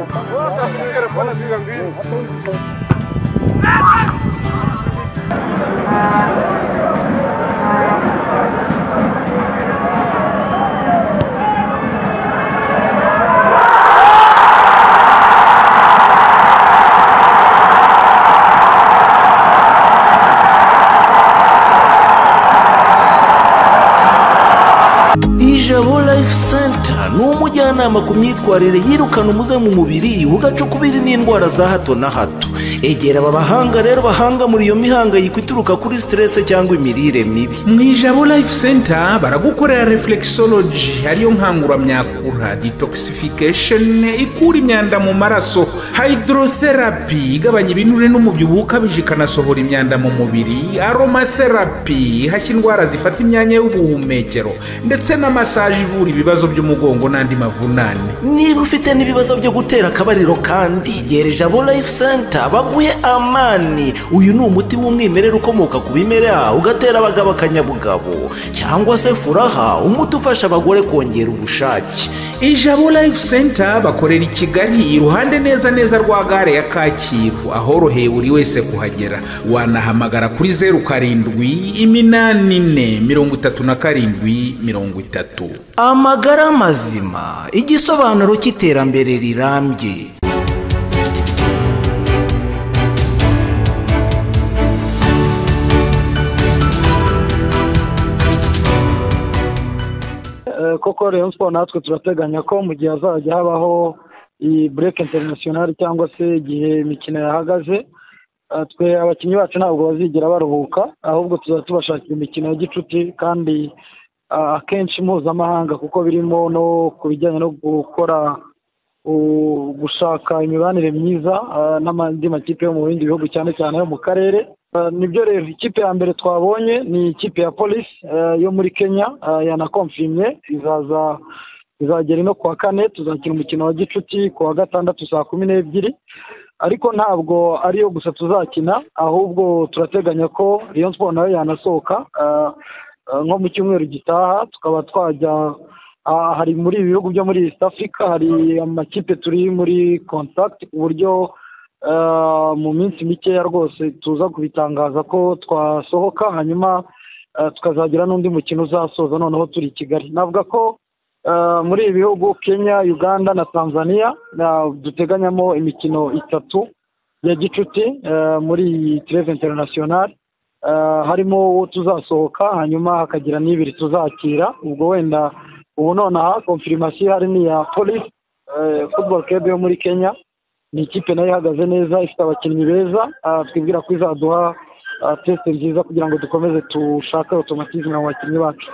Bundesliga, Bundesliga gewinnen. ijabo life center ni umujyanama ku myitwarire yirukana umuze mu mubiri ugacukubiri n'indwara za hato na hato egera aba bahanga rero bahanga muri iyo mihangayiko ituruka kuri siterese cyangwa imirire mibi mu ijabo life center baragukorera reflexology ariyo nkanguramyakura detoxification ikura imyanda mu maraso hydrotherapy igabanya ibinure n'umubyibuho ukabije ikanasohora imyanda mu mubiri aromatherapy ihashya indwara zifata imyanya y'ubuhumekero ndetse na masaje ivura ibibazo by'umugongo n'andi mavunane niba ufite n'ibibazo byo gutera akabariro kandi gera ijabo life center baguhe amani uyu ni umuti w'umwimerere ukomoka ku bimera ugatera abagabo akanyabugabo cyangwa se furaha umuti ufasha abagore kongera ubushake ijabo life center bakorera i kigali iruhande neza neza rwa gare ya kacyiru ahoroheye buri wese kuhagera wanahamagara kuri zeru karindwi iminani ine mirongo itatu na karindwi mirongo itatu amagara mazima igisobanuro cy'iterambere rirambye Eh, koko Rayon Sport natwe turateganya ko mu gihe hazajya habaho iyi break international cyangwa se igihe imikino yahagaze eh, twe abakinnyi bacu ntabwo bazigera baruhuka ahubwo tuzajya tubashakira imikino ya gicuti kandi ah, akenshi mpuzamahanga kuko birimo no ku bijyanye no gukora u- gushaka imibanire myiza ah, n'andi makipe yo mu bindi bihugu cyane cyane yo mu karere Ah, nibyo rero ikipe ya mbere twabonye ni ikipe ya polisi yo muri kenya ah, yanakomfimye izaza izagera ino kuwa kane tuzakina umukino wa gicuti kuwa gatandatu saa kumi n'ebyiri ariko ntabwo ariyo gusa tuzakina ahubwo turateganya ko Rayon Sport nayo yanasohoka ah, ah, nko mu cyumweru gitaha tukaba twajya ah, hari muri ibi bihugu byo muri East Africa hari amakipe turi muri contact ku buryo eh, mu minsi mikeya rwose tuza kubitangaza ko twasohoka hanyuma eh, tukazagira n'undi mukino uzasoza noneho turi i Kigali navuga ko eh, muri ibi bihugu Kenya Uganda na Tanzania na- duteganyamo imikino itatu ya gicuti eh, muri iyi Treve International Eh, harimo uwo tuzasohoka hanyuma hakagira n'ibiri tuzakira ubwo wenda ubu nonaha konfirimasiyo hari n'iya polisi football club yo muri kenya ni ikipe nayo ihagaze neza ifite abakinnyi beza ah, twibwira ko izaduha ah, test nziza kugira ngo dukomeze dushake otomatizme mu bakinnyi bacu